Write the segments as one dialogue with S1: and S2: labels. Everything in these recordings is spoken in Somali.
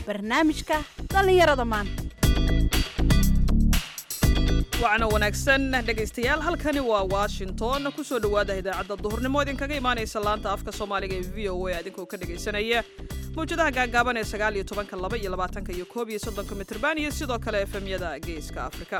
S1: barnaamijka dhallinyarada maanta
S2: wacna wanaagsan dhegaystayaal halkani waa washington kusoo dhowaada idaacadda duhurnimo idinkaga imaanaysa laanta afka soomaaliga ee v o a adinkoo ka dhegaysanaya mawjadaha gaagaaban ee sagaal iyo tobanka laba iyo labaatanka iyo koob iyo soddonka mitrban iyo sidoo kale efemyada geeska afrika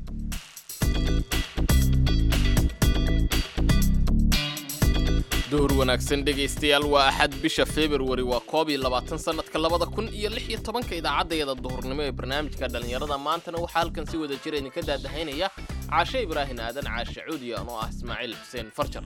S3: duhur wanaagsan dhegaystayaal waa axad bisha februari waa koob iyo labaatan sannadka labada kun iyo lix iyo tobanka idaacaddayada duhurnimo ee barnaamijka dhallinyarada maantana waxaa halkan si wada jira idinka daadahaynaya caashe ibraahin aadan caashe cuudiya anoo ah ismaaciil xuseen farjar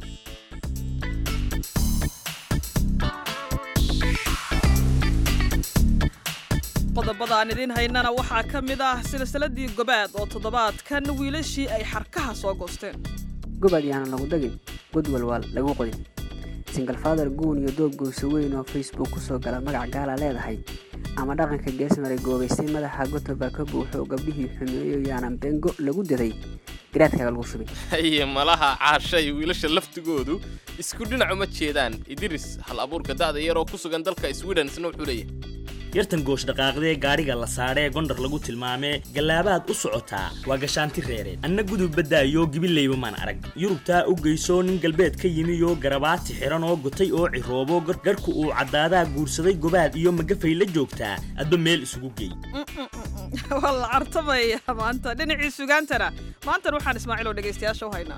S2: qodobada aan idiin haynana waxaa ka mid ah silsiladii gobaad oo toddobaadkan wiilashii ay xarkaha soo goosteen
S4: gobol yaana lagu dagin god walwaal lagu qodin single father guun iyo doob goyso weyn oo facebook kusoo gala magac gaala leedahay ama dhaqanka geesmaray goobaystay madaxa gotoba ka buuxo gabdhihii xumeeyo yaanan bengo lagu diray garaadkaaga lagu shubay
S3: haye malaha caasha iyo wiilasha laftigoodu isku dhinac uma jeedaan idris hal abuurka da'da yar oo ku sugan dalka sweden isna wuxuu leeyahay
S5: yartan goosh dhaqaaqdee gaadhiga la saadhee gondar lagu tilmaamee gallaabaad u socotaa waa gashaanti reereed anna gudub baddaayo gibileyba maan arag yurubtaa u geysoo nin galbeed ka yimiyoo garabaati xidhan oo gotay oo ciroobo garku uu caddaadaa guursaday gobaad iyo magafay la joogtaa adba meel isugu geey
S2: waa la cartamaya maanta dhinacii sugaantana maantan waxaan ismaaciil oo dhegaystayaasha u haynaa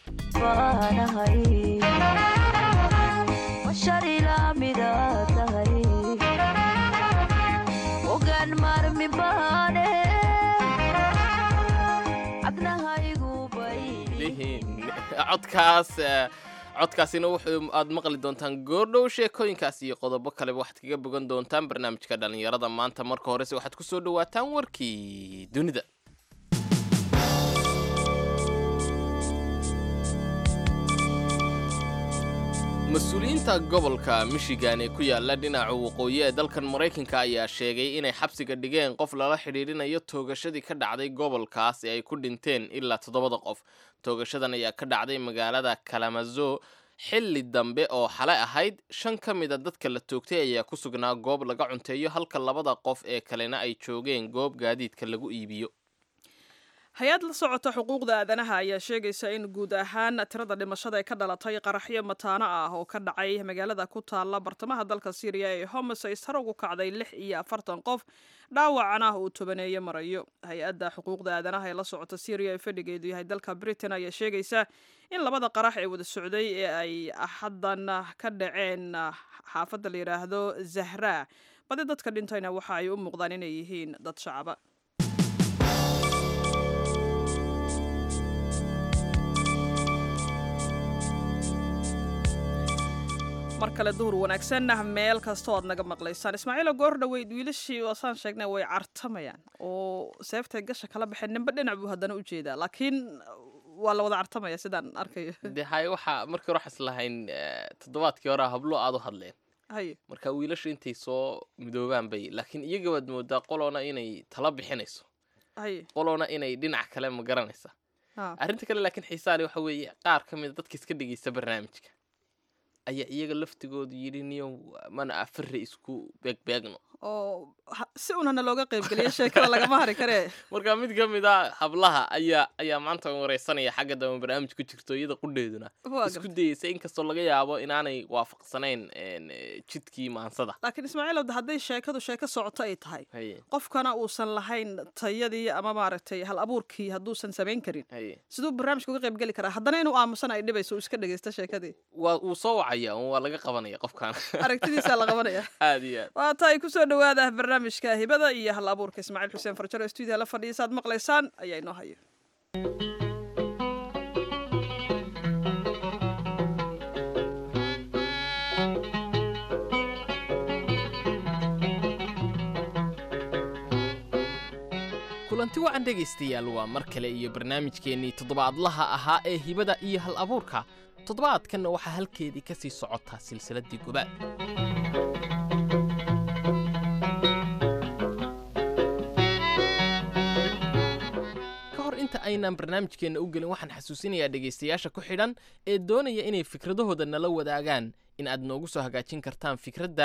S3: codkaas codkaasina wuxuu aad maqli doontaan goordhow sheekooyinkaas iyo qodobo kaleba waxaad kaga bogan doontaan barnaamijka dhallinyarada maanta marka horese waxaad ku soo dhawaataan warkii dunida mas-uuliyiinta gobolka michigan ee ku yaala dhinaca waqooyi ee dalkan maraykanka ayaa sheegay inay xabsiga dhigeen qof lala xidhiidhinayo toogashadii ka dhacday gobolkaas ee ay ku dhinteen ilaa toddobada qof toogashadan ayaa ka dhacday magaalada kalamazo xilli dambe oo xale ahayd shan ka mida dadka la toogtay ayaa ku sugnaa goob laga cunteeyo halka labada qof ee kalena ay joogeen goob gaadiidka lagu iibiyo
S2: hay-ad la socota xuquuqda aadanaha ayaa sheegaysa in guud ahaan tirada dhimashada ee ka dhalatay qaraxyo mataano ah oo ka dhacay magaalada ku taalla bartamaha dalka syriya ee homes ay sar ugu kacday lix iyo afartan qof dhaawacana uu tobaneeye marayo hay-adda xuquuqda aadanaha ee la socota syriya ee fadhigeedu yahay dalka britain ayaa sheegaysa in labada qarax ee wada socday ee ay axaddan ka dhaceen xaafadda la yidhaahdo zahra badi dadka dhintayna waxa ay u muuqdaan inay yihiin dad shacaba mar kale duhur wanaagsan meel kastoo aad naga maqlaysaan ismaaciilo goor dhaweyd wiilashii waasaan sheegnay way cartamayaan oo seeftay gasha kala baxeen nimbe dhinac buu haddana u jeedaa laakiin waa la wada cartamaya sidaan arkayo
S3: de hay waxaa markii hore waxas lahayn toddobaadkii hore hablo aad u hadleen
S2: haye
S3: marka wiilashu intay soo midoobaan bay laakiin iyaga waad moodaa qoloona inay tala bixinayso
S2: haye
S3: qoloona inay dhinac kale ma garanaysa
S2: ha
S3: arrinta kale laakiin xiisaale waxa weeye qaar ka mida dadka iska dhegeysta barnaamijka ayaa iyaga laftigoodu yidhi niyo mana afare isku beegbeegno
S2: oo ha- si unana looga qaybgeliyo sheekada lagama hari karee
S3: marka mid ka mid a hablaha ayaa ayaa maanta wareysanaya xagga dambe barnaamij ku jirto iyada qudheeduna
S2: waa
S3: isku
S2: garta
S3: dayeysa inkastoo laga yaabo inaanay waafaqsanayn een, eh, jidkii maansada
S2: laakiin ismaaciilow hadday sheekadu sheeko socoto ay tahay
S3: haye
S2: qofkana uusan lahayn tayadii ama maaragtay hal abuurkii hadduusan samayn karin
S3: haye
S2: siduu barnaamijka uga qayb geli karaa haddana inuu aamusan ay dhibayso uu iska dhegaysta sheekadii
S3: waa wuu soo wacaya un waa laga qabanaya qofkan
S2: aragtidiisaa la qabanaya
S3: aad iyo aad
S2: waa tahay kusoo dhawaada barnaamijka hibada iyo hal abuurka ismaaciil xuseen farjaro stuudiya la fadhiya saad maqlaysaan ayaa inoo haya
S3: kulanti wacan dhegaystayaal waa mar kale iyo barnaamijkeennii toddobaadlaha ahaa ee hibada iyo hal abuurka toddobaadkanna waxaa halkeedii ka sii socotaa silsiladdii gobaad ka hor inta aynaan barnaamijkeenna u gelin waxaan xasuusinayaa dhegaystayaasha ku xidhan ee doonaya inay fikradahooda nala wadaagaan in aad noogu soo hagaajin kartaan fikraddaada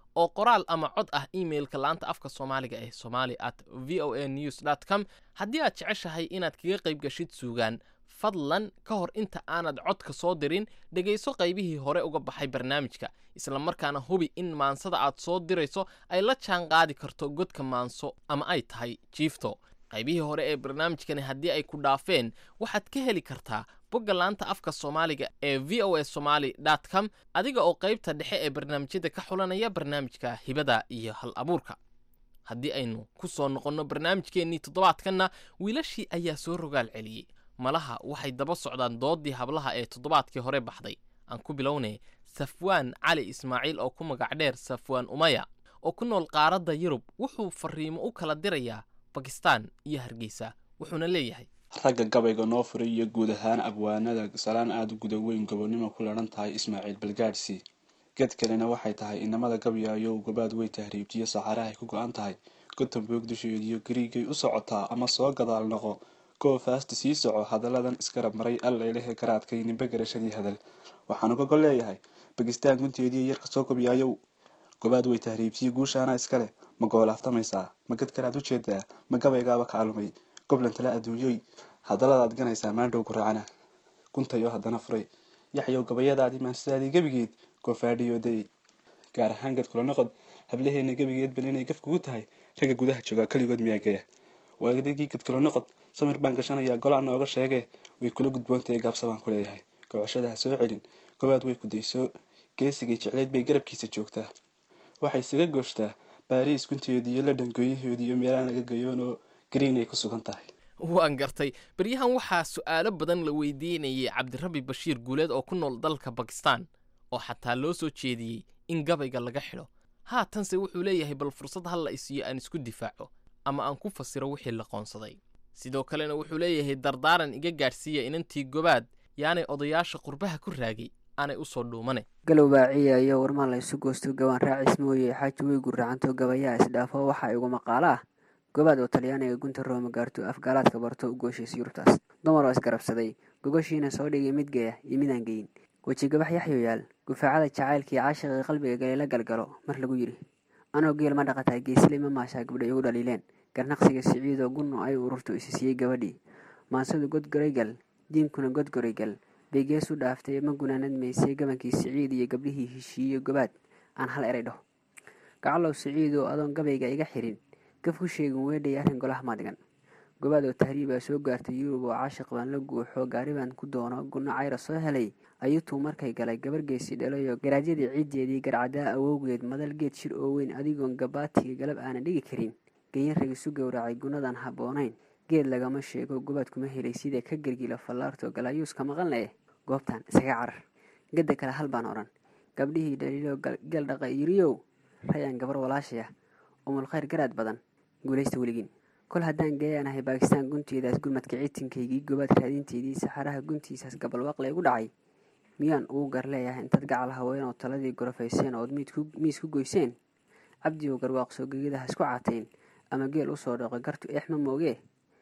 S3: oo qoraal ama cod ah imailka laanta afka soomaaliga ee somali at v o a news dt com haddii aad jeceshahay inaad kaga qayb gashid suugaan fadlan ka hor inta aanad codka soo dirin dhegayso qaybihii hore uga baxay barnaamijka isla markaana hubi in maansada aad soo dirayso ay la jaan qaadi karto godka maanso ama ay tahay jiifto qaybihii hore ee barnaamijkani haddii ay ku dhaafeen waxaad ka heli kartaa bogga laanta afka soomaaliga ee v o a somaly dt com adiga oo qaybta dhexe ee barnaamijyada ka xulanaya barnaamijka hibada iyo hal abuurka haddii aynu ku soo noqonno barnaamijkeennii toddobaadkanna wiilashii ayaa soo rogaal celiyey malaha waxay daba socdaan doodii hablaha ee toddobaadkii hore baxday aan ku bilownay safwaan cali ismaaciil oo ku magac dheer safwaan umaya oo ku nool qaaradda yurub wuxuu fariimo u kala dirayaa bakistaan iyo hargeysa wuxuuna leeyahay
S6: ragga gabayga noo furay iyo guud ahaan abwaanada salaan aada u guda weyn gobonnimo ku ladhan tahay ismaaciil balgaadhsi ged kalena waxay tahay inamada gabyaayo gobaad wey tahriibtiyo saxarahay ku go-an tahay gotamboog dusheediyo gariigay u socotaa ama soo gadaal noqo koo faasta sii soco hadalladan iskarab maray allailehe garaadkay nimbe garashadii hadal waxaan uga gol leeyahay bakistaan gunteediiyo yarka soo gabyaayow gobaad wey tahriibtiyo guushaana iskale ma goolaaftamaysaa ma ged kalaad u jeedaa ma gabaygaaba ka almay goblan tala adduunyoy hadalladaad ganaysaa maandhow ku raacana guntayo haddana furay yaxyow gabayadaadii maansidaadii gebigeed goofaadhiyo day gaar ahaan ged kula noqod hablaheena gebigeed bal inay gaf kugu tahay ragga gudaha joogaa keligood miyaa gaya waadigii ged kula noqod samir baan gashanayaa golaa nooga sheegee way kula gudboontahay gaabsa baan ku leeyahay gocashada ha soo celin gobaad way kudayso geesigay jecleyd bay garabkiisa joogtaa waxay isaga gooshtaa baariis gunteedii iyo ladhan gooyahoodii iyo meelaan laga gayoon oo green ay ku sugan tahay
S3: waan gartay beryahan waxaa su'aalo badan la weydiinayay cabdirabi bashiir guuleed oo ku nool dalka bakistaan oo xataa loo soo jeediyey in gabayga laga xidho haatanse wuxuu leeyahay bal fursad ha la isiyo aan isku difaaco ama aan ku fasiro wixii la qoonsaday sidoo kalena wuxuu leeyahay dardaaran iga gaadhsiiya inantii gobaad yaanay odayaasha qurbaha ku raagay aanay u soo dhuumane
S4: galow baaciya iyo warmaa la isu goosto gabaan raacis mooye xaaji wey gurracanto gabayaa isdhaafo waxaa igu maqaalo ah gobaad oo talyaaniga gunta rooma gaarto afgaalaadka barto u gooshays yurubtaas dumar oo isgarabsaday gogoshiina soo dhigay mid geya iyo midaan geyin wejigabax yaxyo yaal gufaacada jacaylkii caashiqii qalbiga galay la galgalo mar lagu yidhi anoo geel ma dhaqataa geesiley ma maashaa gabdha igu dhaliileen garnaqsiga siciidoo gunno ay ururto isi siiyey gabadhii maansadu godgoraygal diinkuna godgoraygal bay gees u dhaaftay ma gunaanad maysay gabankii siciid iyo gabdhihii heshiiye gobaad aan hal eray dhaho gacalow siciidoo adoon gabayga iga xirin gaf ku sheegin weedhay arrin golaha maadigan gobaad oo tahriibaa soo gaartay yurub oo caashiq baan la guuxo gaari baan ku doono gunno cayra soo helay ayuutuu markay galay gabar geesi dhalayo garaadyadii ciiddeedii garcadaa awowgeed madal geed shir oo weyn adigoon gabaatiga galab aanan dhigi karin genyan ragisu gowracay gunnadan habboonayn geed lagama sheego gobaad kuma helay sida ka gelgila fallaarto galaayuuska maqan leh goobtan isaga carar gadda kale hal baan odhan gabdhihii dhaliilo gel dhaqa yiriyow rayaan gabar walaashaya umulkhayr garaad badan guulaysta weligiin kol haddaan geeyaanahay baakistaan gunteedaas gurmadka ciitinkaygii gobaad raadinteedii saxaraha guntiisaas gabalwaqle igu dhacay miyaan ugu gar leeyahay intaad gacal haween oo taladii gorofayseen ood miis ku goyseen cabdi oo garwaaqsoo gegadaha isku caateen ama geel usoo dhaqo gartu eex ma moogee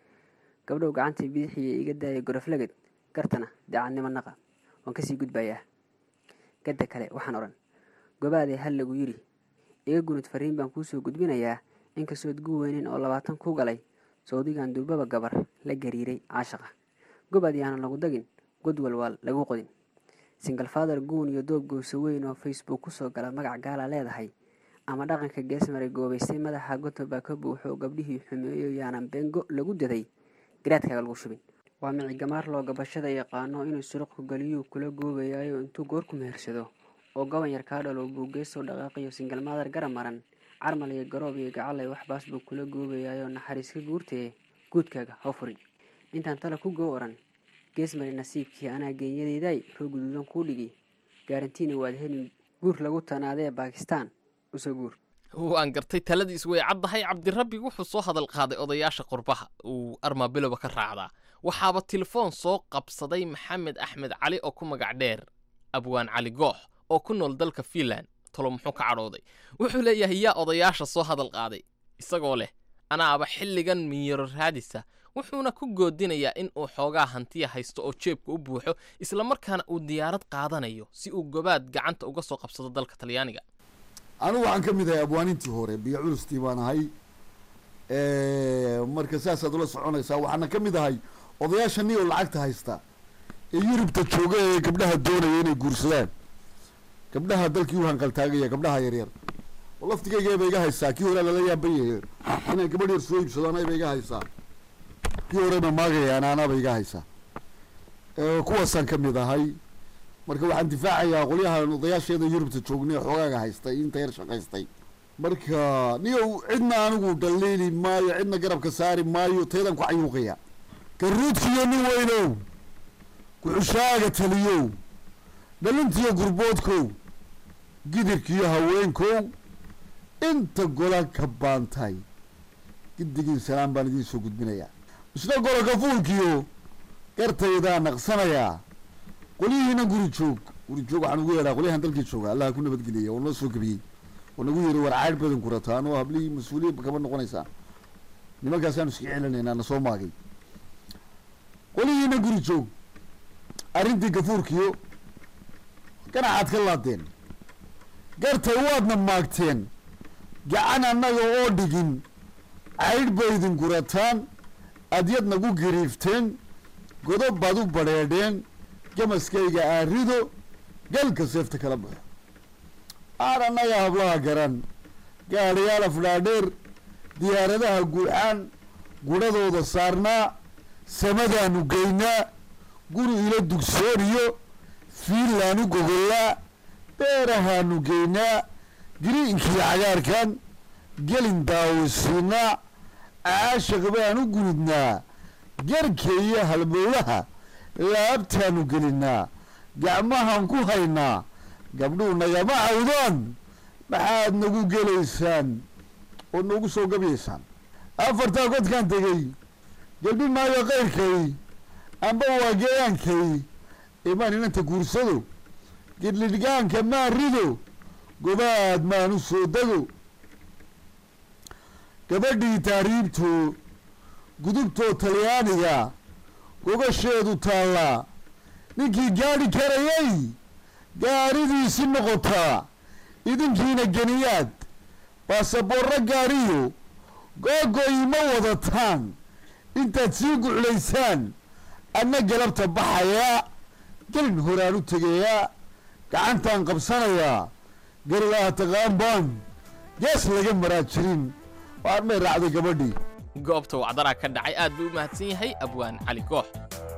S4: gabdhow gacantii bidixiiya iga daaya goroflagad gartana daacadnimo naqa waan kasii gudbayaa gadda kale waxaan odhan gobaadee hal lagu yidhi iga gunud fariin baan kuusoo gudbinayaa inkastood gu weynin oo labaatan ku galay sawdigan durbaba gabar la gariiray caashaqa gobaad yaanan lagu dagin god walwaal lagu qodin singal father guun iyo doob gowso weyn oo facebook kusoo gala magac gaala leedahay ama dhaqanka geesmaray goobaystay madaxa gotoba ka buuxo gabdhihii xumeeyo yaanan bengo lagu daday garaadkaaga lagu shubin waa mici gamaar loo gabashada yaqaano inuu suruqku galiyuu kula goobayaayo intuu goorku mehersado oo goban yar kaa dhalo buu geesoo dhaqaaqiyo singal maadar gara maran carmal iyo garoob iyo gacalay waxbaas buu kula goobayaayo naxariis ka guurtee guudkaaga hoo furin intaan tala ku goo oran geesmari nasiibkii anaa geenyadeeday roo guduudan kuu dhigi gaarantiina waad helin guur lagu tanaadee baakistaan usoo guur
S3: waan gartay taladiis way caddahay cabdirabbi wuxuu soo hadal qaaday odayaasha qurbaha uu armaabiloba ka raacdaa waxaaba telefoon soo qabsaday maxamed axmed cali oo ku magac dheer abwaan cali goox oo ku nool dalka fiinland tolo muxuu ka cadhooday wuxuu leeyahay yaa odayaasha soo hadal qaaday isagoo leh anaaba xilligan miyiro raadisa wuxuuna ku goodinayaa in uu xoogaa hantiya haysto oo jeebka u buuxo islamarkaana uu diyaarad qaadanayo si uu gobaad gacanta uga soo qabsado dalka talyaaniga
S7: anigu waxaan ka mid ahay abwaanintii hore biyo culustii baan ahay marka saasaad ula soconaysaa waxaana ka mid ahay odayaasha ni oo lacagta haysta ee yurubta jooga ee gabdhaha doonaya inay guursadaan gabdhaha dalkii u hanqaltaagaya gabdhaha yaryar oo laftigayga ba iga haysaa kii hore lala yaaban yahay inaan gabadh yar soo iibsado anayba iga haysaa kii horeba maagaya anaanaba iga haysaa kuwaasaan ka mid ahay marka waxaan difaacayaa qolyahan odayaasheeda yurubta joognay xoogaaga haystay inta yar shaqaystay marka niyow cidna anigu dhaliili maayo cidna garabka saari maayo taydan ku cayuuqaya garuudkiyo nin weynow ku-xushaaga taliyow dhalintiyo gurboodkow gidirkiyo haweenkow inta gola ka baantay gidigiin salaan baan idiin soo gudbinayaa isna gola kafuulkiyo gartaydaa naqsanayaa qolyihiina guri joog guri joog waxaan ugu yeedhaa qolyahan dalkii jooga allaha ku nabadgeliya oo noo soo gebiyey oo nagu yiri war caydh badan ku rataan oo hablihii mas-uuliyadba kama noqonaysaa nimankaasaan iska celinaynaa na soo maagay qolyihiina guri joog arrintii gafuurkiyo ganacaad ka laadeen gartay waadna maagteen gacan annaga oo dhigin caydh ba idinku rataan adyad nagu gariifteen godob baad u badheedheen gamaskayga aarido galka seefta kala baxo aan annaga hablaha garan gaadhayaal afdhaadheer diyaaradaha guuxaan gudhadooda saarnaa samadaanu geynaa guri ila dugsooniyo fiinlaanu gogollaa beerahaanu geynaa giriinkii cagaarkan gelin daawisiinaa caashaq baanu gunudnaa garka iyo halbowlaha laabtaanu gelinaa gacmahaan ku haynaa gabdhuu nagama cawdaan maxaad nagu gelaysaan oo noogu soo gabayaysaan afartaa godkaan tegey gelbi maayo kayrkay amba waa geeyaankay imaan inanta guursado gidlidhgaanka maan rido gobaad maan u soo dego gabadhii taariibto gudubtoo talyaaniga gogasheedu taallaa ninkii gaadhi karayay gaadhidiisi noqotaa idinkiina geniyaad baasaboorro gaadhiyo googoyi ma wadataan intaad sii guclaysaan adna galabta baxayaa gelin horaan u tegayaa gacantaan qabsanayaa garilaha taqaan baan gees laga maraa jirin waan may raacday gabadhii
S3: goobta wacdaraa ka dhacay aad buu u mahadsan yahay abwaan cali goox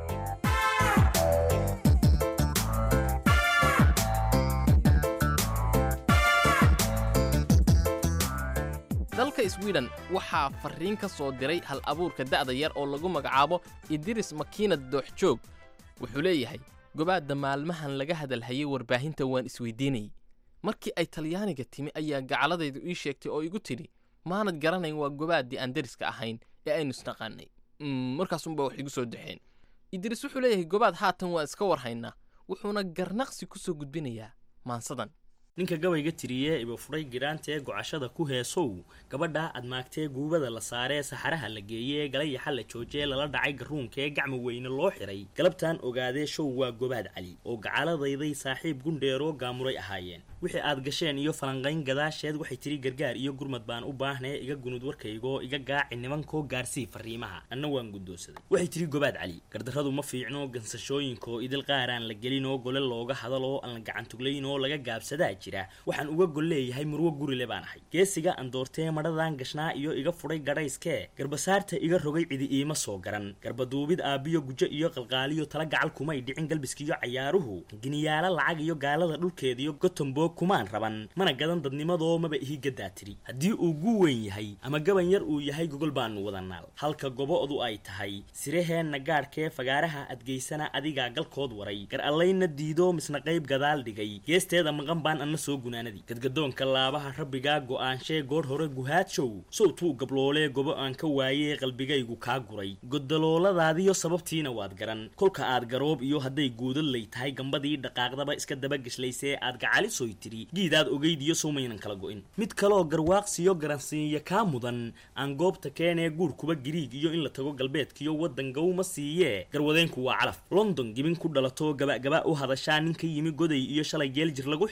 S3: dalka sweden waxaa farriin ka soo diray hal abuurka da'da yar oo lagu magacaabo idiris makiinad dooxjoog wuxuu leeyahay gobaadda maalmahan laga hadalhayay warbaahinta waan isweydiinayay markii ay talyaaniga timi ayaa gacaladaydu ii sheegtay oo igu tidhi maanad garanayn waa gobaaddii aan deriska ahayn ee aynu isnaqaanay markaasunba wax igu soo daxeen idris wuxuu leeyahay gobaad haatan waa iska warhaynaa wuxuuna garnaqsi ku soo gudbinayaa maansadan
S5: ninka gabayga tiriye iba fudhay gidhaantee gocashada ku heesow gabadha aad maagtee guubada la saaree saxaraha la geeyee galayaxa la joojee lala dhacay garuunkee gacma weyne loo xiray galabtaan ogaadee show waa gobaad cali oo gacaladayday saaxiib gundheeroo gaamuray ahaayeen wixii aad gasheen iyo falanqayn gadaasheed waxay tiri gargaar iyo gurmad baan u baahnee iga gunud warkaygoo iga gaaci nimankoo gaarsii farriimaha anna waan guddoonsaday waxay tiri gobaad cali gardarradu ma fiicno gansashooyinkoo idil qaaraan la gelinoo gole looga hadaloo aan la gacantuglaynoo laga gaabsadaa jira waxaan uga gol leeyahay murwo gurile baan ahay geesiga aan doortee madhadan gashnaa iyo iga fudhay gadhayskee garbasaarta iga rogay cidi iima soo garan garbaduubid aabbiyo gujo iyo qalqaaliyo tala gacal kumay dhicin galbiskiyo cayaaruhu giniyaala lacag iyo gaalada dhulkeediyo gotomboog kumaan raban mana gadan dadnimadoo maba ihi gaddaa tiri haddii uu gu weyn yahay ama gaban yar uu yahay gogol baanu wadanaal halka gobo'du ay tahay siraheenna gaadhkee fagaaraha adgeysana adigaa galkood waray gar allayna diido misna qayb gadaal dhigay geesteeda maqan baan anna soo gunaanadii gadgadoonka laabaha rabbigaa go'aanshee goor hore guhaadshow sowtuu gabloolee gobo aan ka waayee qalbigaygu kaa guray godalooladaadiyo sababtiina waad garan kolka aad garoob iyo hadday guudadlay tahay gambadii dhaqaaqdaba iska dabageshlaysee aad gacalisoy tiri giidaad ogeyd iyo sowmaynan kala go'in mid kaloo garwaaqsiyo garansiinya kaa mudan aan goobta keenee guurkuba giriig iyo in la tago galbeedkiyo waddan gawma siiyee garwadeenku waa calaf london gibin ku dhalato gabagaba u hadashaa ninka yimi goday iyo shalay geeljir lagu xiray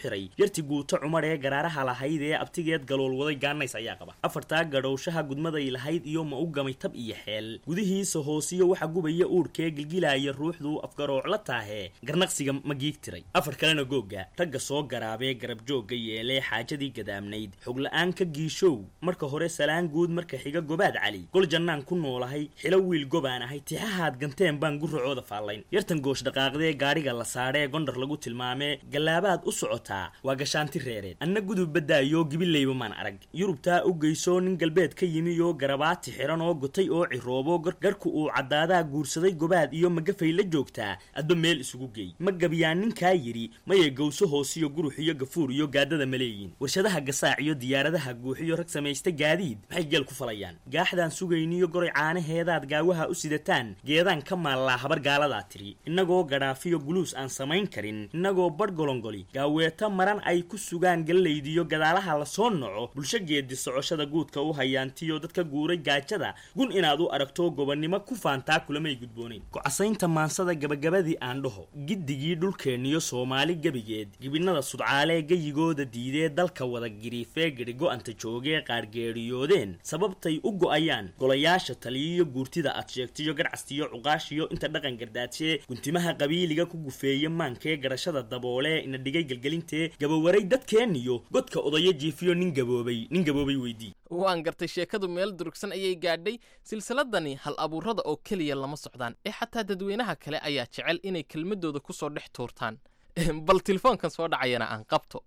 S5: yarti guuto cumar ee garaaraha lahayd ee abtigeed galoolwaday gaanays ayaa qaba afartaa gadhowshaha gudmaday lahayd iyo ma u gamay tab iyo xeel gudihiisa hoosiyo waxa gubaya uurkee gilgilaaya ruuxdu afgaroocla taahee garnaqsiga ma giig tiray afar kalena googa ragga soo garaabee garabjoogga yeelee xaajadii gadaamnayd xogla-aan ka giishow marka hore salaan guud marka xiga gobaad cali gol jannaan ku noolahay xilo wiil gobaan ahay tixahaad ganteen baan guracooda faallayn yartan goosh dhaqaaqdee gaadhiga la saadhee gondhar lagu tilmaamee gallaabaad u socotaa waa gashaanti reereed anna gudub baddaayo gibileyba maan arag yurubtaa u geyso nin galbeed ka yimi oo garabaati xiran oo gotay oo ciroobo garku uu caddaadaa guursaday gobaad iyo magafay la joogtaa adba meel isugu geey ma gabiyaa ninkaa yidhi mayay gowso hoosiyo gurux iyo gafuur iyo gaadada maleeyiin warshadaha gasaac iyo diyaaradaha guuxiyo rag samaysta gaadiid maxay geel ku falayaan gaaxdaan sugayniyo goray caanaheedaad gaawaha u sidataan geedaan ka maallaa habar gaaladaa tiri innagoo gadhaafiyo guluus aan samayn karin innagoo badh golongoli gaaweeto maran ay ku sugaan gallaydiyo gadaalaha lasoo noco bulsho geedi socoshada guudka u hayaantiyo dadka guuray gaajada gun inaad u aragto gobonnimo ku faantaa kulamay gudboonayn ku-casaynta maansada gabagabadii aan dhaho giddigii dhulkeenniyo soomaali gebigeed gibinada sudcaalee gayigooda diidee dalka wada giriifee gedhigo-anta joogee qaargeeriyoodeen sababtay u go-ayaan golayaasha taliyiyo guurtida aad sheegtiyo garcastiyo cuqaashiyo inta dhaqan gardaadsee guntimaha qabiiliga ku gufeeye maankee garashada daboolee ina dhigay gelgelintee gabawaray dadkeenniyo godka odayo jiifiyo nin gaboobay nin gaboobay weydii
S3: waan gartay sheekadu meel durugsan ayay gaadhay silsiladani hal abuurada oo keliya lama socdaan ee xataa dadweynaha kale ayaa jecel inay kelmadooda ku soo dhex tuurtaan bal telefoonkan soo dhacayana aan qabto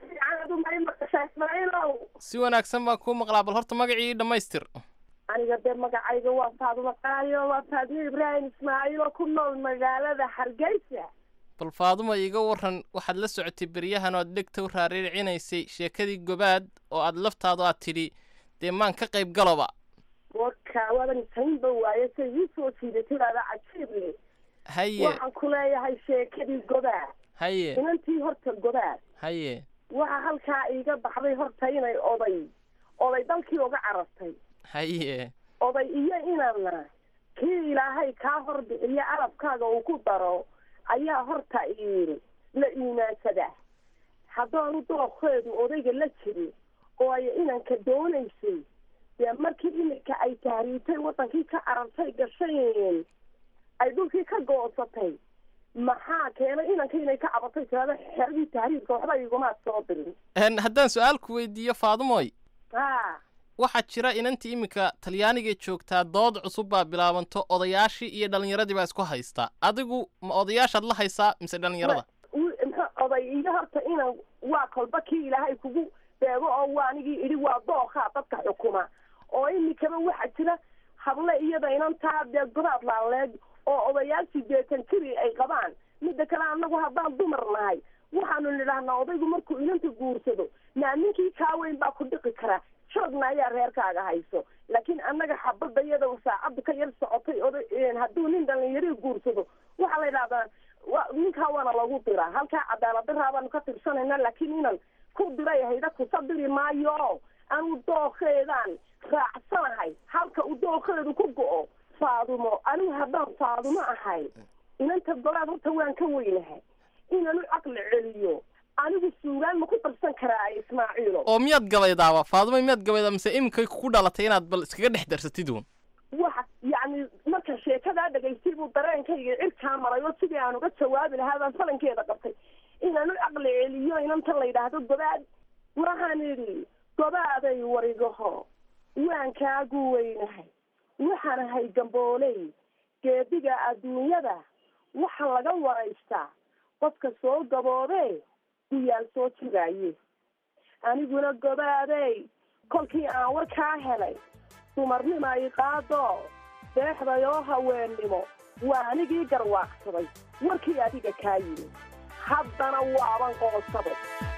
S3: si wanaagsan baan kuu maqlaa bal horta magacii dhammaystir
S8: aniga dee magacayga waa faadumo qaayo waa faadimo ibraahim ismaaciil oo ku nool magaalada hargeysa
S3: bal faaduma iiga waran waxaad la socotay beryahan oo aad dhegta u raariicinaysay sheekadii gobaad oo aad laftaadu aad tidhi dee maan ka qayb galoba
S8: warka waadan saynba waaye say ii soo jiidatadaada cajiib le
S3: haye
S8: waxaan ku leeyahay sheekadii gobaad
S3: haye
S8: inantii horta gobaad
S3: haye
S8: waxa halkaa iiga baxday horta inay oday oday dalkii uga carartay
S3: haye
S8: oday iyo inana kii ilaahay kaa hor bixiyo carabkaaga uu ku daro ayaa horta iiri la iimaansadaa haddaanu doorkeedu odayga la jirin oo ay inanka doonaysay dee markii iminka ay tahriibtay waddankii ka carartay gashayn ay dhulkii ka goosatay maxaa keenay inanka inay ka cabatay tirada xeradii tahriibka waxba igumaad soo dirin
S3: haddaan su-aal ku weydiiyo faadumoy
S8: ha
S3: waxaa jira inantii iminka talyaaniga joogtaa dood cusub baa bilaabanto odayaashii iyo dhallinyaradii baa isku haysta adigu ma odayaashaad la haysaa mise dhallinyarada
S8: oday iyo horta inan waa kolba kii ilaahay kugu beego oo waa anigii idhi waa dookaa dadka xukuma oo imikaba waxaa jira hable iyada inantaa dee godaad laaleeg oo odayaal sideetan jiri ay qabaan midda kale annagu haddaan dumar nahay waxaanu nidhahnaa odaygu markuu inanta guursado naa ninkii kaa weyn baa ku dhiqi karaa joogna ayaa reerkaaga hayso laakiin annaga xabadda iyada saacaddu ka yar socotay oday hadduu nin dhallinyarii guursado waxaa la yidhahdaa wa ninkaa waana lagu diraa halkaa cadaalad daraa baanu ka tirsanayna laakiin inan ku diray hayda kusa diri maayo anu dookeedaan raacsanahay halka uu dookeedu ku go-o faadumo anigu haddaan faadumo ahay inanta golaad horta waan ka weynahay inanu caqli celiyo anigu suugaan ma ku darsan karaa ismaaciilo
S3: oo miyaad gabaydaaba faaduma miyaad gabaydaa mise iminkay kugu dhalatay inaad bal iskaga dhex darsatid uun
S8: waxa yacni marka sheekadaa dhagaystay buu dareenkayga cirkaa maray oo sidii aan uga jawaabi lahaa baan falankeeda qabtay inanu caqli celiyo inantan la yidhaahdo gobaad waxaan idhi gobaaday warigaho waan kaagu weynahay waxaan ahay gambooley geediga adduunyada waxa laga waraystaa qofka soo gaboodee guyaal soo jogaaye aniguna gobaadey kolkii aan warkaa helay dumarnima i qaado deexday oo haweennimo waa anigii garwaaqsaday warkii adiga kaa yimi haddana waaban qoonsaday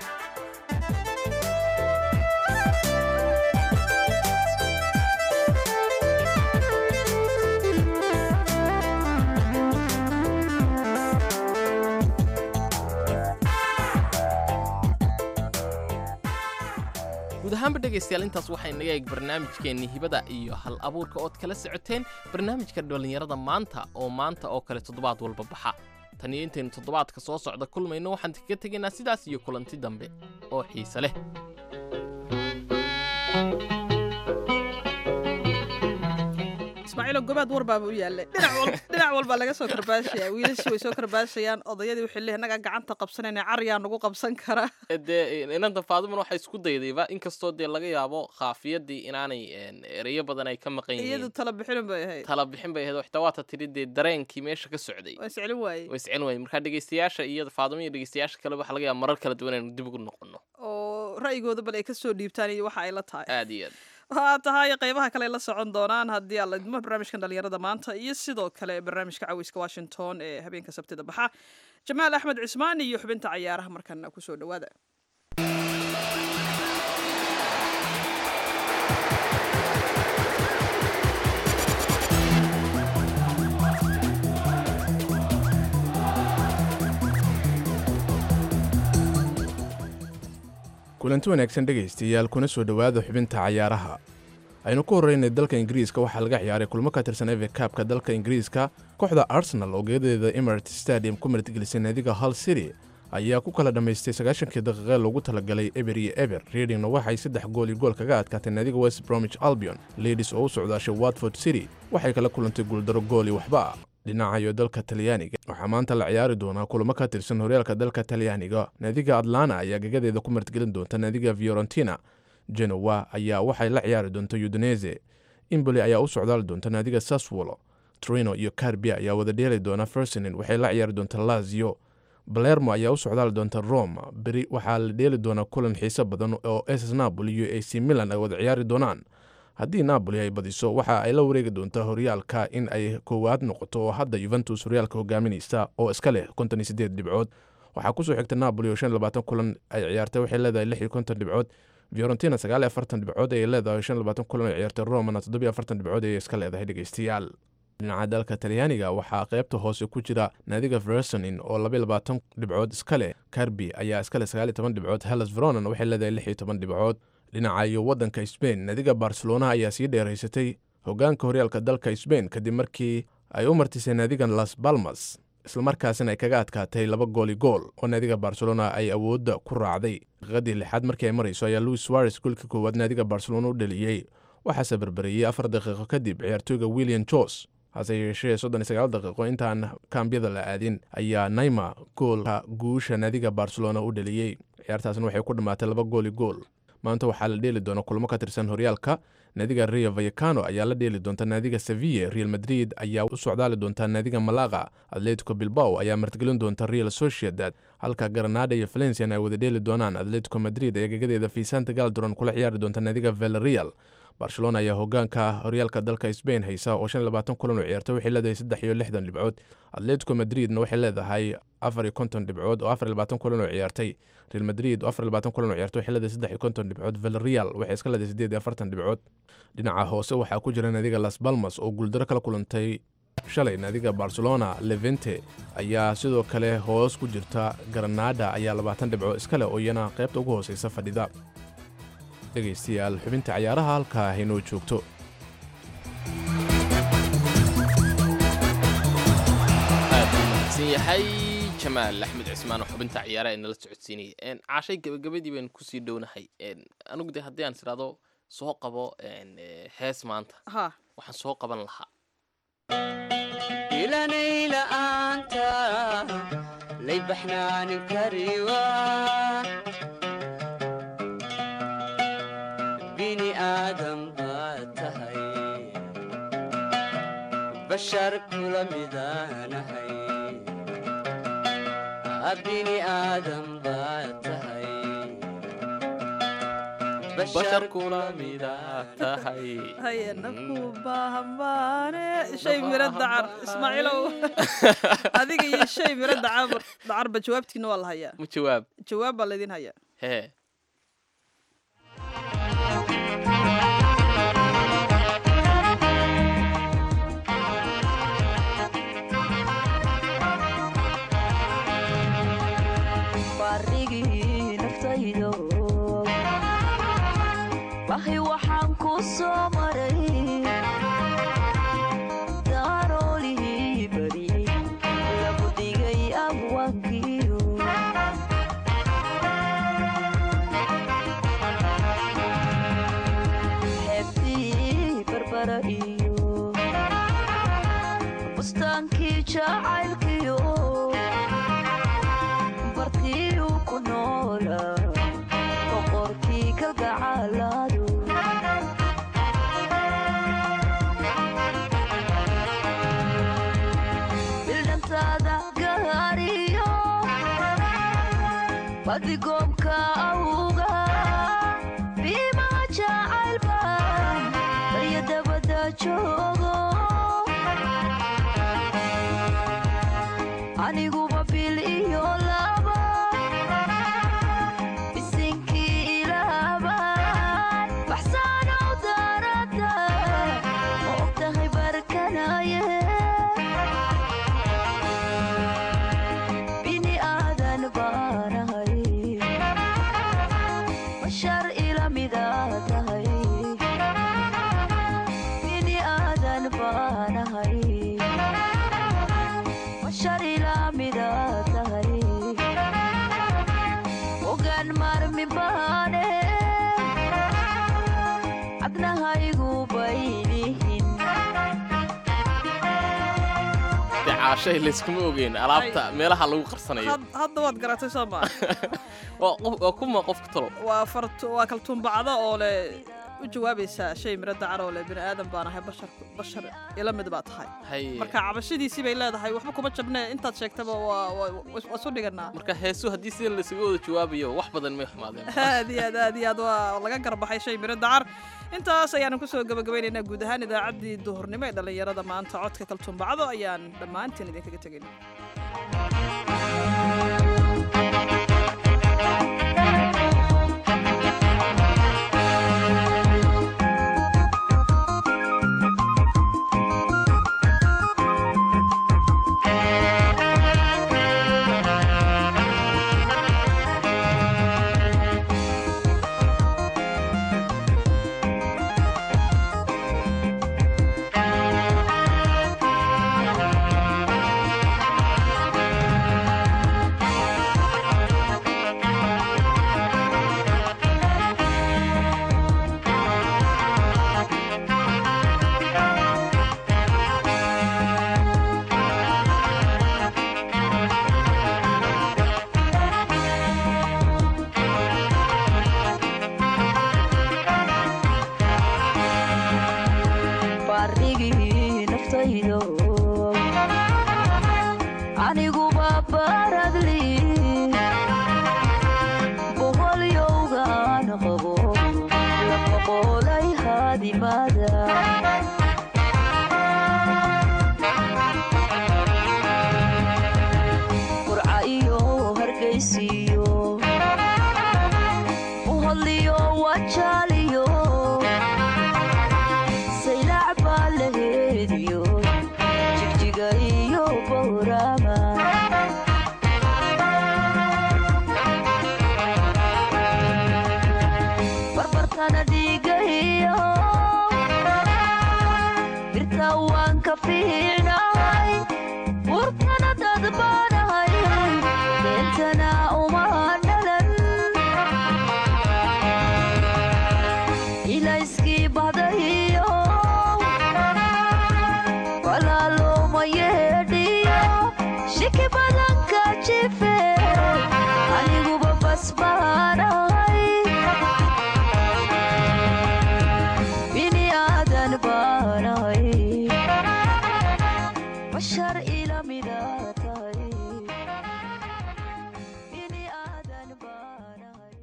S3: guud ahaanba dhegaystayaal intaas waxay naga eeg barnaamijkeennii hibada iyo hal abuurka ood kala socoteen barnaamijka dhallinyarada maanta oo maanta oo kale toddobaad walba baxa tan iyo intaynu toddobaadka soo socda kulmayno waxaan kaga tegaynaa sidaas iyo kulanti dambe oo xiise leh
S2: ismaaciilo gobaad warbaaba u yaallay dhinac wal- dhinac walbaa laga soo karbaashaya wiilashii way soo karbaashayaan odayadii waxay leeyihin nagaa gacanta qabsanayna cariyaa nagu qabsan kara
S3: dee inanta faadumana waxay isku daydayba inkastoo dee laga yaabo khaafiyadii inaanay een, ereyo badan ay ka maqan
S2: iyadu
S3: yihiin
S2: tala bixinin bay ahayd
S3: tala bixin bay ahayd oo xitaa waata tidhi dee dareenkii meesha ka socday
S2: waa iscelin waayey
S3: way iscin waayeen marka dhegeystayaasha iyo faadumo iyo dhegeystayaasha kale waxaa laga yaaba marar kala duwan inaynu dib ugu noqono
S2: oo ra'yigooda bal ay ka soo dhiibtaan iyo waxa ay la tahay
S3: aad iyo aad
S2: waxaa tahay qaybaha kale ay la socon doonaan haddii aan la idmo barnaamijkan dhalinyarada maanta iyo sidoo kale barnaamijka caweyska washington ee habeenka sabtida baxa jamaal axmed cismaan iyo xubinta cayaaraha markana kusoo dhowaada
S9: kulanti wanaagsan dhegaystayaal kuna soo dhowaada xubinta cayaaraha aynu ku horreynay dalka ingiriiska waxaa laga ciyaaray kulmo ka tirsan eve kaabka dalka ingiriiska kooxda arsenal oo geedadeeda emirates stadium ku martigelisay naadiga hull city ayaa ku kala dhammaystay sagaashankii daqiiqe loogu talagalay eber iyo eber readingna waxay saddex gool iyo gool kaga adkaatay naadiga west bromwich albion ladies oo u socdaashay watford city waxay kala kulantay guuldaro gool iyo waxba ah dhinacayo dalka talyaaniga waxaa maanta la ciyaari doonaa kulamo ka tirsan horyaalka dalka talyaaniga naadiga atlana ayaa gegadeeda ku martigelin doonta naadiga fiorentina genowa ayaa waxay la ciyaari doonta udinese imboli ayaa u socdaali doonta naadiga saswolo trino iyo carbia ayaa wada dheeli doona fersinin waxay la ciyaari doonta lazio balermo ayaa u socdaali doonta roma beri waxaa la dheeli doonaa kulan xiiso badan oo ss napoli iyo ac milan ay wada ciyaari doonaan haddii napoli ay badiso waxa ay la wareegi doontaa horyaalka in ay koowaad noqoto oo hadda yuventus horyaalka hogaaminaysa oo iska leh konton iyo sideed dhibcood waxaa kusoo xigta napoli oo shan iyo labaatan kulan ay ciyaartay waxay leedahay lix iyo konton dhibcood fiorentina sagaal iyo afartan dhibcood ayay leedahay shan iyo labaatan kulan ay ciyaartay romana toddobiyo afartan dhibcood ayay iska leedahay dhegeystayaal dhinaca dalka talyaaniga waxaa qaybta hoose ku jira naadiga versonin oo labaiyo labaatan dhibcood iska leh carbi ayaa iska leh sagaal iyo toban dhibcood hellas veronan waxay leedahay lix iyo toban dhibcood dhinaca iyo waddanka sbain naadiga barcelona ayaa sii dheeraysatay hogaanka horyaalka dalka sbain kadib markii ay u martisay naadigan las balmas islamarkaasina ay kaga adkaatay laba gooli gool oo naadiga barcelona ay awoodda ku raacday daqiiqadii lixaad markii ay marayso ayaa louis suares goolkii koowaad naadiga barcelona u dhaliyey waxaase berberiyey afar daqiiqo kadib ciyaartooyga william jos hase yeeshee soddon iyo sagaal daqiiqo intaan kaambiyada la aadin ayaa naima goolka guusha naadiga barcelona u dhaliyey ciyaartaasna waxay ku dhammaatay laba gooli gool maanta waxaa la dheeli doona kulmo ka tirsan horyaalka naadiga rio vayacano ayaa la dheeli doonta naadiga seville real madrid ayaa u socdaali doonta naadiga malaga atletico bilbao ayaa martigelin doonta real sociedad halka granada iyo valencian ay wada dheeli doonaan atletico madrid ee gegadeeda vicente galdron kula ciyaari doonta naadiga velreal barcelona ayaa hogaanka horyaalka dalka sbain haysa oo shan iyo labaatan kulan oo ciyaarta waxay leedahay saddex iyo lixdan dhibcood atletico madridna waxay leedahay afar iyo konton dhibcood oo afar iyo labaatan kulan oo ciyaartay real madrid oo afar iyo labaatan kulan oo ciyaartay waxay leedahay saddex iyo konton dhibcood villarreal waxay iska leedahay siddeed iyo afartan dhibcood dhinaca hoose waxaa ku jira naadiga las balmas oo guuldaro kala kulantay shalay naadiga barcelona levente ayaa sidoo kale hoos ku jirta granada ayaa labaatan dhibco iska leh oo iyana qaybta ugu hooseysa fadhida dhegaystayaal xubinta cayaaraha halkaa haynoo joogto
S3: aad u mahadsan yahay jamaal axmed cismaan oo xubinta ciyaaraha ee nala socodsiinayay caashay gabagabadii baynu kusii dhownahay anigu de haddii aan isiraado soo qabo hees maanta
S2: ha
S3: waxaan soo qaban lahaa
S10: ilanayla-aanta lay baxnaanin kariwa bini aadam baad tahay bashar kula midaanahay bini aadam baad tahay
S3: bashar kula mida tahay
S2: haye nafku baahamaane shay miro dacar ismaaciilow adiga iyo shay miro dacar dacarba jawaabtiina waa la hayaa
S3: ma jawaab
S2: jawaab baa laydin hayaa
S3: hee
S11: barigii naftaydo wahi waxaan ku soo maray daroolihii bariyey lagu dhigay badigoomka awga biimaha jacaylba barya dabada joogo aniguba bil iyo laba bisinkii ilaaban baxsaanow daarada ma ogtahay barkanaye bini aadan baanahay bashar ila mida tahay bini aadan baanahay bashar ila mida tahay ogaan marmi baane cabnahaygu baylihin
S3: dee caashay layskuma ogeyn alaabta meelaha lagu qarsanayo
S2: Had- hadda waad garatay soo maa
S3: waa qof- waa kuma qofka talo
S2: waa fartu waa kaltuumbacda oo le u jawaabaysaa shay miro dacar oo le bini aadan baan ahay bashar bashar ila mid baa tahay
S3: Haye.
S2: marka cabashadiisii bay leedahay waxba kuma jabne intaad sheegtaba waa waa waa isu dhiganaa
S3: marka heesu haddii sida laysaga wada jawaabayo wax badan may xumaadeen
S2: aad iyo aad aad iyo aad waa laga garbaxay shay miro dacar intaas ayaanu kusoo gabagabaynaynaa guud ahaan idaacaddii duhurnimo ee dhallinyarada maanta codka kaltuumbacdo ayaan dhammaantiin idinkaga tegayna
S11: baarigii naftaydo aniguba baradli boholyowgaan qabo lama qoolay haadimada qurca iyo hargaysiyo uhodliyo wajaaliyo saylac baa la heediyo jigjiga iyo bowrama barbartana dhiiga iyo birta waan ka fiicnahay burtana dad baanahay beentana uma dhalan ilayskii bahdahiyo walaalooma yeedhiyo shiki badanka jife aniguba basbaanahay bini aadan baanahay bashar ila mida tahay bini aadan baanahay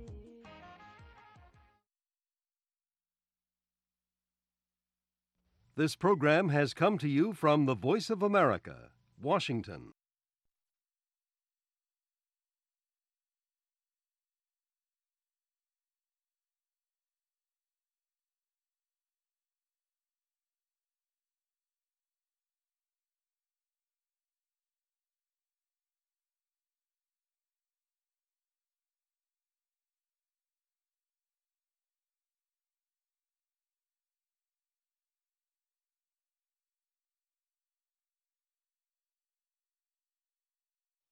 S12: This program has come to you from the Voice of America, Washington.